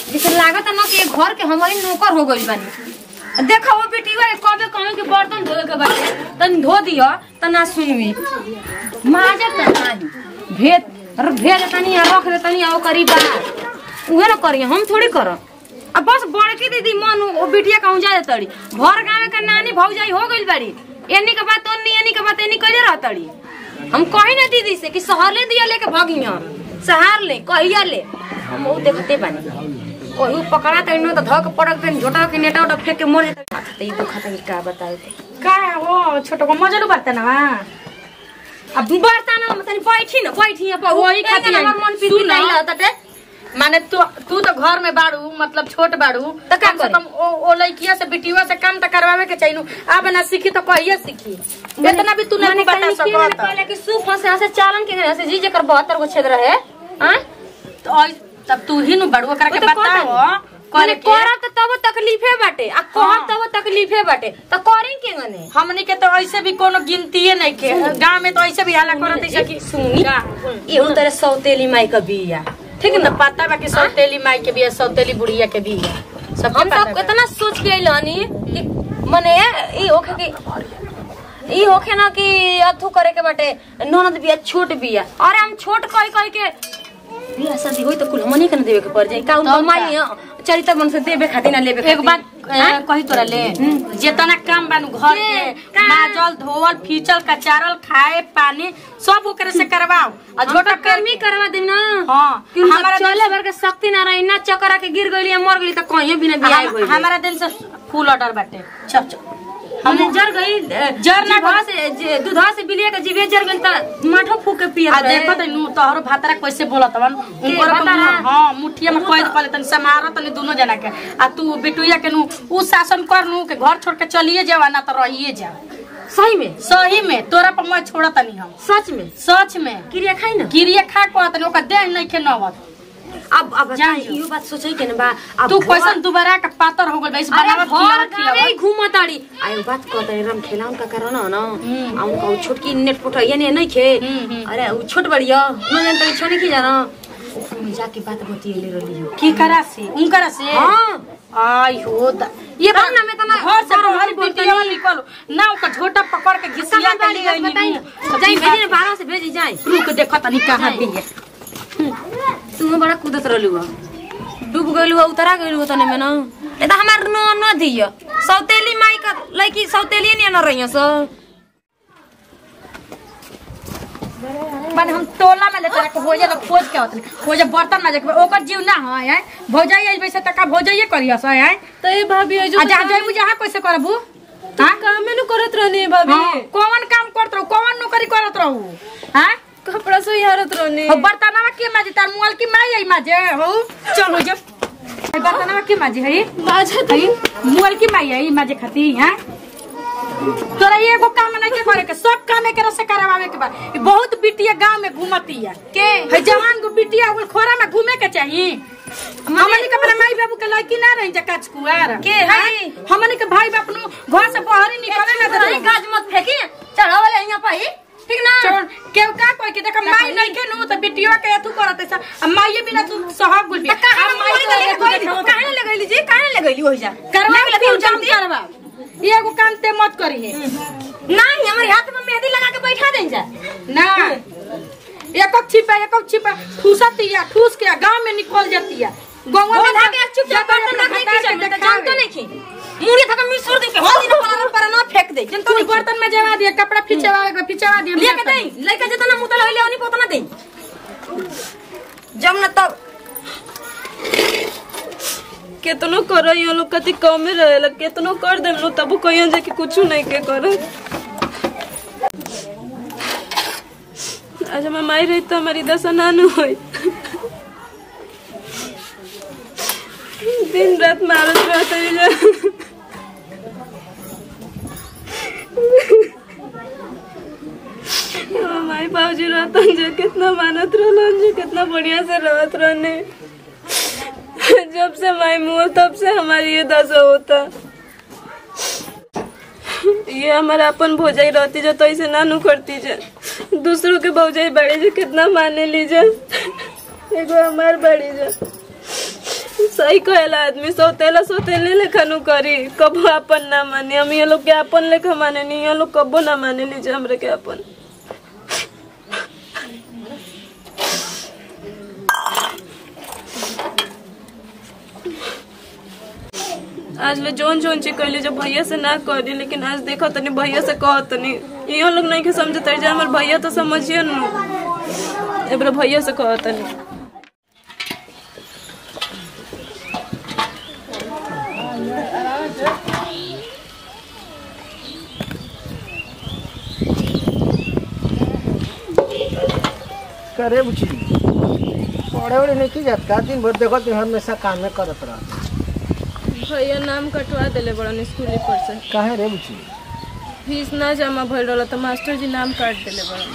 जैसे लागत ना कि ये घर के हमारी नौकर हो गइल बानी देखा वो बेटी वा कबे कहे के बर्तन धोए के बाटे तन धो दियो त ना सुनवी माजे त नाही भेद अरे भेद तनी यहाँ रख दे तनी आओ करी बात उहे ना करिए हम थोड़ी करब अब बस बड़की दीदी मन ओ बिटिया कहूँ जा तड़ी घर गाँव के नानी भौजाई हो गइल बाड़ी एनी के बात ओनी एनी के बात एनी कइले रहतड़ी हम कही ना दीदी से कि शहर ले दिया लेके भगिया शहर ले कहिया ले हम वो देखते बानी कहू पकड़ा त इनो त धक पड़क त झोटा के नेटा उटा फेंक के मर जाता त ई दुखा त का बताए का हो छोटो को मजलू बर्तन बा अब बर्तन में तनी बैठी न बैठी अब वही खातिर हमर मन पीती सुन नहीं न। लगता माने तू तू तो घर में बाड़ू मतलब छोट बाड़ू तो का कम से करी? कम ओ, ओ लड़किया से बिटिया से काम तो करवावे के चाहिए अब ना सीखी तो कहिए सीखी इतना भी तू नहीं बता सकत पहले कि सुख से से चालन के से जी जेकर 72 गो छेद रहे हां तो और तब तू ही नु बड़ू ओकरा के बताओ माने करे के करब त तब तकलीफे बाटे आ कहब तब तकलीफे बाटे त करें के गने हमनी के तो ऐसे भी कोनो गिनतीये नहीं के गांव में तो ऐसे भी हाला करत है कि सुनी का? एहू तरह सौतेली माई का बिया ठीक है ना पता बा कि सौतेली माई के भी है सौतेली बुढ़िया के भी है सब हम सब इतना सोच के अइलनी कि मने ई होखे कि ई होखे ना कि अथु करे के बाटे ननद बिया छोट बिया अरे हम छोट कह कह के बिया शादी होई तो कुल हमनी के ना देवे के पड़ जाई का उन तब माई चरित्र मन से देवे खातिर ना लेवे एक बात हाँ? ए, कही तोरा ले जितना काम बानू घर के, के का? माजल धोवल फीचल कचारल खाए पानी सब ओकरे से करवाओ आ छोटा छोटा कर्मी करवा दे ना हाँ कि हमारा हमारा चले भर के शक्ति ना रही ना चकरा के गिर गइली मर गइली त कहीं भी ना बियाह हम- गइली हमारा दिन से फूल ऑर्डर बाटे चल चल हमने जर गई जर ना जीभा से जे- दूधवा से बिलिया के जीवे जर गइल त माठो फूक के पियत आ रहे। देखो तनु तोहरो भातरा कैसे बोलत हवन उनको भातरा? हां मुठिया में कोई कहले तन समारो तनी दोनों जना के आ तू बिटुया के नु उ शासन कर नु के घर छोड़ के चलिए जावा ना त रहिए जा सही में सही में तोरा पर मैं छोड़ा तनी हम सच में सच में क्रिया खाई ना गिरिए खा को तनी ओकर देह नहीं के नवत अब अब जान बताई, इहो बात सोचै के ना बा अब तू घर- कैसन दुबारा के पातर हो गइल बा इस अरे बनावट घर खियावत गावे खियावत घूमताड़ी आयो बात कहता है राम खेला उनका करना ना हम्म। आ उनका उ छोटकी नेट पुटैया ने नहीं खे हम्म, हम्म। अरे उ छोट बड़िया न जानता छोने की जाना हम जाके बात बतिएले रहली हो की करा से उनकरा से हां आई हो दा ये तब ना मैं तना घर से बड़ बाहर बड़ बोलतनी। बिटिया निकल ना ओकर झोटा पकड़ के घिसिया कहां के वाली ले बात आई बताई नी जाई भेजे ने बाहर से भेजी जाई रुक देखो तनी कहां जाई। भी है तू बड़ा कूदत रहलू हो डूब गइलू हो उतरा गइलू हो तने में ना ए त हमार न न दिय सौतेली माई का लड़की सौतेली ने न रहियो सो माने हम टोला में लेते के भोजे लोग खोज के होतन खोजे बर्तन में जाके ओकर जीव ना है हैं भौजाई आई वैसे तका भौजाइए करिया से हैं तो ये भाभी है जो आ जा जाइबू जहां कैसे करबू हां काम में नु करत रहनी है भाभी हाँ, कौन काम करत रहू कौन नौकरी करत रहू हैं कपड़ा से हारत रहनी हो बर्तनवा के माजे तार मुआल की माई आई माजे हो चलो जे आई बर्तनवा के माजे है बाजा है मुआल की माई आई माजे खाती हैं तोरा ये एगो काम नहीं के करे के सब काम एकरा से करवावे के बा ई बहुत बिटिया गांव में घूमती है के है जवान को बिटिया उल खोरा में घूमे के चाहिए हमनी के अपने माई बाबू के लड़की ना रही जकाच कुआर के है? हमनी के भाई बाप नु घर से बाहर ही निकले ना नहीं दे गाज मत फेंकी चढ़ावले यहाँ पाई ठीक ना चल केव का कोई के देख माई नहीं के नु तो बिटिया के अथु करत है आ माईए बिना तू सहब गुल त कहां मोरी के लेके कोई कहां लगैली जी कहां लगैली होई जा करवा लग के लग तू काम करवा ये एगो काम ते मत करी है नहीं हमारे हाथ में मेहंदी लगा के बैठा दें जा ना एक छिपा एक छिपा ठूसती है ठूस के गांव में निकल जाती है गांव में गोधा के चुपचाप बर्तन रख नहीं किचन में त जानतो नहीं की मुड़ी थका मिसुर दे के हो दिन पर पर ना फेंक दे जनतो तू नहीं बर्तन में जमा दिया कपड़ा फिचवा के फिचवा दिया लिया के दई लइका जितना मुतल होइले ओनी को उतना दई जब न तब केतनो कर यो लोग कति कमे रहेला केतनो कर देम लोग तब कहियो जे कि कुछ नहीं के कर आज हमार माई रही तो हमारी दशा नानू होई दिन रात मारत रहते जा हमार माई बाबूजी रहतन जो कितना मानत रहलन जो कितना बढ़िया से रहत रहने जब से माई मुँह तब से हमारी ये दशा होता ये हमारा अपन भौजाई रहती जो तो ऐसे ना नु करती जे दूसरों के भौजाई बड़ी जो कितना माने लीजे एगो हमार बड़ी जो सही कहेला आदमी सोतेला सोतेले लेखा करी कबो अपन ना माने हम ये लोग के अपन लेखा माने नहीं ये लोग कबो ना माने लीजिए हमरे के अपन आज ले जोन जोन चीज कहली जब भैया से ना करी लेकिन आज देखो तनी भैया से कह तनी इहो लोग नहीं के समझते जे हमर भैया तो समझिए न एबरे भैया से कह तनी करे बुची पढ़े वढ़े नहीं की जात का दिन भर देखो दिन हमेशा कामे करत रह भैया नाम कटवा देले बड़न स्कूल पर से काहे रे बुची फीस ना जमा भइल रहल तो मास्टर जी नाम काट देले बड़न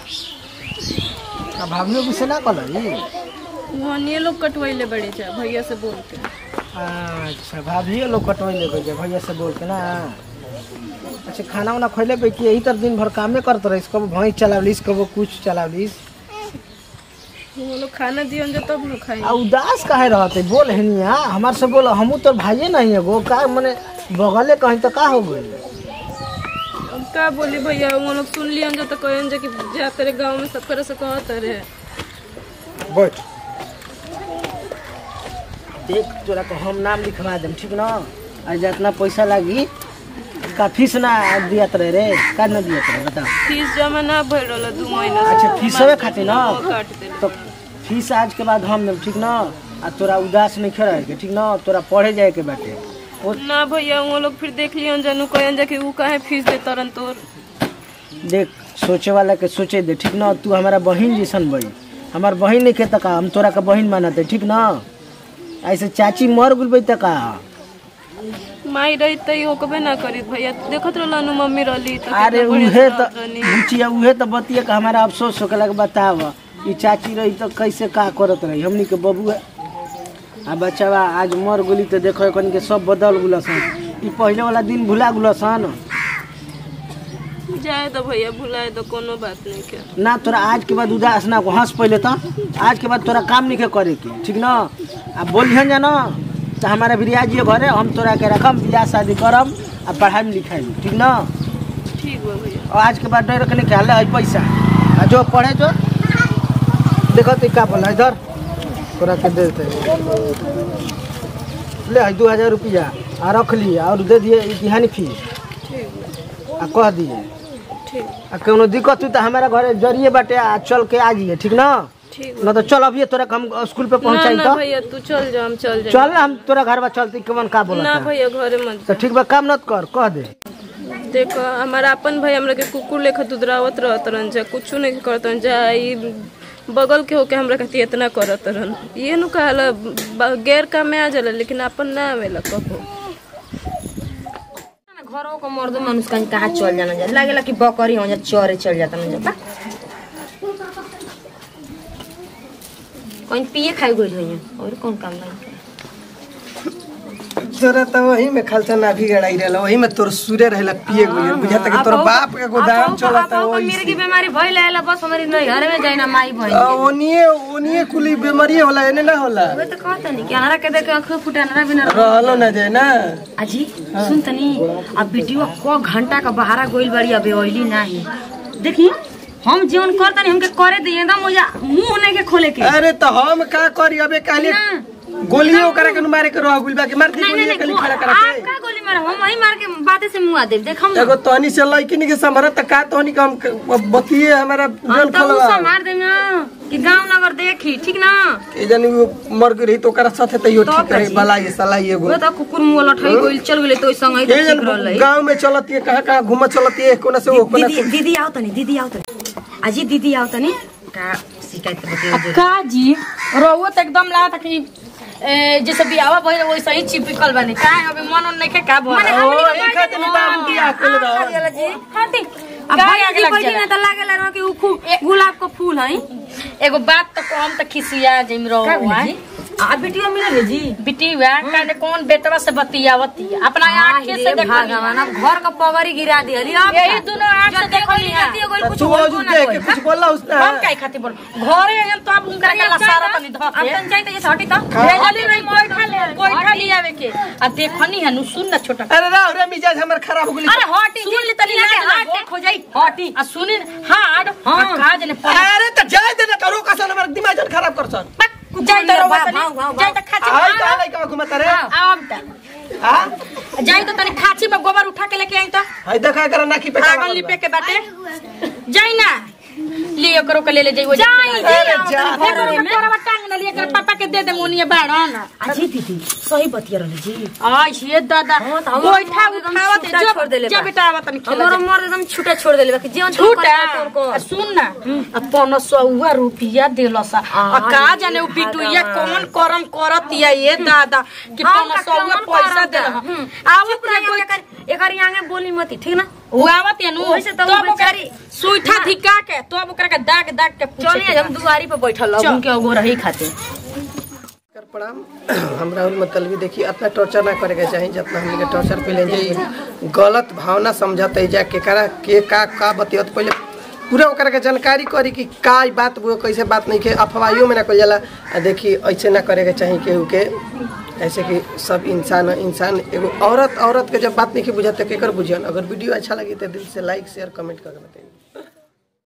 आ भाभियो भी ना कलई वहाँ लोग कटवैले बड़े जा भैया से बोल के अच्छा भाभियो लोग कटवैले गई जे भैया से बोल के ना अच्छा खाना वाना खैले पे कि यही तर दिन भर कामे करत रहिस कबो भैंस चलावलिस कबो कुछ चलावलिस वो लोग खाना दियन जा तब लोग खाई आ उदास काहे रहते बोल हनिया हमार से बोल हमू तो भाइये नहीं एगो का मने बगले कहीं तो का हो गई अब का बोली भैया वो लोग सुन लियन जा तो कहन जा कि जा तेरे गांव में सब करे से कहत रहे बैठ देख तोरा को हम नाम लिखवा देम ठीक ना आ जितना पैसा लागी का फीस ना दियत रहे रे का ना दियत रहे बताओ फीस जमा ना भइल रहल दू महीना से अच्छा फीसवे खातिर ना वो काट देले तो फीस आज के बाद हम देम ठीक ना आ तोरा उदास नहीं रहे के ठीक ना तोरा पढ़े जाए के बाटे ओ ना भैया वो लोग फिर देख लियन जानू कहन जा कि ऊ काहे फीस दे तरन तोर देख सोचे वाला के सोचे दे ठीक ना तू हमारा बहन जैसन बही हमार बहन नहीं के तका हम तोरा के बहन मानते ठीक ना ऐसे चाची मर गुल बई तका माई रही त होकबे ना करी भैया देखत रहल मम्मी रहली त अरे कितना बढ़िया उहे से तो रहत रहनी। बुचिया उहे तो बतिया के हमारा अफसोस हो लगे बताव ई चाची रही तो कैसे का करत रही हमनी के बबू आ बच्चावा आज मर गुली तो देखो कन के सब बदल गुलसन ई पहले वाला दिन भुला गुलसन जाए तो भैया भुलाए तो कोनो बात नहीं के ना तोरा आज के बाद उदास ना को हंस पहले तो आज के बाद तोरा काम नहीं के करे के ठीक ना आ बोलिहन जाना तो हमारा बिरियाजी घरे हम तोरा के रखम बियाह शादी करम आ पढ़ाई लिखाई में, ठीक ना ठीक बा भैया और आज के बाद डर रखने ख्याल है पैसा आ जो पढ़े जो देखो तो का बोला इधर तोरा के दे देते ले है दू हजार रुपया आ रख लिए और दे दिए इतिहानी फीस ठीक आ कह दिए ठीक आ कोनो दिक्कत हुई तो हमारा घरे जरिए बाटे आ चल के आ जाइए ठीक ना ठीक न तो चल अभी तोरा के हम स्कूल पे ना पहुंचाई ना तो भैया तू चल जा हम चल जाए चल ना हम तोरा घर बा चलती कमन का बोला ना भैया घरे मत तो ठीक बा काम नत कर कह दे देखो हमारा अपन भाई हमरा के कुकुर लेखा दुधरावत रहत रहन जा कुछ नहीं करत रहन जा ई बगल के होके हमरा खातिर इतना करत रहन ये नु कहला ब- गैर काम में आ जाला लेकिन अपन ना आवेला कबो घरों को मर्द मनुष्य कहीं कहाँ चल जाना जा लागेला कि बकरी हो जा चरे चल जाता ना जाता कहीं पिए खाई गई हो और कौन काम नहीं तोरा तो वही में खलचा ना भी गड़ाई रहला वही में तोर सूर्य रहला पिए गई बुझाता कि तोर बाप के गोदाम चलता वही मेरे की बीमारी भइल है बस हमारी नहीं घर में जाइना माई भइल आ, ओनिए ओनिए कुली बीमारी होला एने ना होला वे तो कहता नहीं कि हमारा के देख आंख फुटा ना बिना रहलो ना जाए ना अजी सुन तनी अब वीडियो को घंटा का बहारा गोइल बाड़ी अबे ओइली नाही देखी हम जीवन करतनी हमके करे दिए एकदम मुझे मुंह नहीं के खोले के अरे तो हम का करी अबे काले ना। गोलियों करा के मारे के रह गुल बाकी मार दी नहीं नहीं गोलियां नहीं कली खड़ा करा आप के का गोली मारा हम वही मार के बातें से मुंह दे देख हम एगो तहनी से लइकिन के समरा त का तहनी के हम क- बतिए हमारा हम जन तो खलवा उसे मार देंगे कि गांव नगर देखी ठीक ना के जानी वो मर गई रही तो ओकरा साथे तैयो तो ठीक रही कजी। भला ये सला ये गो वो तो कुकुर मुंह लठई गोइल चल गेले तो संग ही के ठीक जन रहलै गांव में चलती है कहां कहां घूम चलती है कोना से वो कोना दीदी से दीदी आओ तनी दीदी आओ तनी अजी दीदी आओ तनी का शिकायत बतियो का जी रहुआ तो एकदम लगा था कि ए, जैसे बियावा भइल वैसे ही चिपकल बने का अभी मन उन नहीं के का भर ओ एक खातिर निदान की आकल रह जी हाथी अब का भाई आगे जी लग बैठी ना जाला तो लागेला ना कि उ खूब गुलाब का फूल है एगो बात तो हम तो खिसिया जिम रहो का बोली जी आ बेटिया मिले रे जी बिटी हुआ कहने कौन बेटवा से बतियावती अपना आंखें से देखो भगवान अब घर का पवरी गिरा दियली अब यही दोनों आंख से देखो कुछ तू बोलबो जो ना देख कोई। के कुछ बोला उसने हम काहे खातिर बोल घरे हैं तो आप उनका के सारा तनी धके अब तन चाहिए तो ये हटी तो भेजली नहीं बैठा ले आ देखनी है नु सुन ना छोटा अरे राव रे मिजाज हमर खराब हो गेली अरे हटी सुन ले तनी ना हार्ट अटैक हो जाई हटी आ सुनी हार्ट हां का जने पड़ अरे त जाय दे ना करो का सन हमर दिमाग जन खराब कर सन जाई त रोवा तनी जाई त खाची आई का लाई का घुमत रे आम त हां जाई त तनी खाची में गोबर उठा के लेके आई त आई देखा कर नाकी पे आगन लिपे के बाटे जाई ना लियो करो के ले ले जाई वो जाई अरे जा देखो में तोरा टांग ना लियो कर पापा के दे दे मोनिए बाड़न अजी दीदी सही बतिया रहली जी आई ये दादा तो हमरो गोइठा मर्द एकदम उठावत छूटा छोड़ देले जा बा। बेटा आवत तनी खेला हमरो मर एकदम छूटा छोड़ देले बाकी जीवन छूटा आ सुन ना अपन सौवा रुपया देलस आ का जाने उ बिटुइया कौन करम करतिया ये दादा कि अपन सौवा पैसा दे आवत रे कोई एकर आगे बोली मती ठीक ना उ आवत या नु ओइसे तो उ तब ओकरा बेचारी- सुइठा धिका के तब ओकरा के दाग दाग के पूछे चलिए हम दुआरी पे बैठल चल। अब उनके अगो रही खाते कर प्रणाम हमरा और मतलब देखिए इतना टॉर्चर ना करे के चाहिए जितना हमनी के टॉर्चर पहले जे गलत भावना समझत है जा केकरा के का का बतियत पहले पूरा ओकरा के जानकारी करी कि का ई बात वो कैसे बात नहीं के अफवाहियों में ना कल जाला आ देखी ऐसे ना करे के चाहिए केहू के ऐसे कि सब इंसान इंसान एगो औरत औरत के जब बात नहीं बुझाते केकर बुझियन अगर वीडियो अच्छा लगी तो दिल से लाइक शेयर कमेंट करके बताइए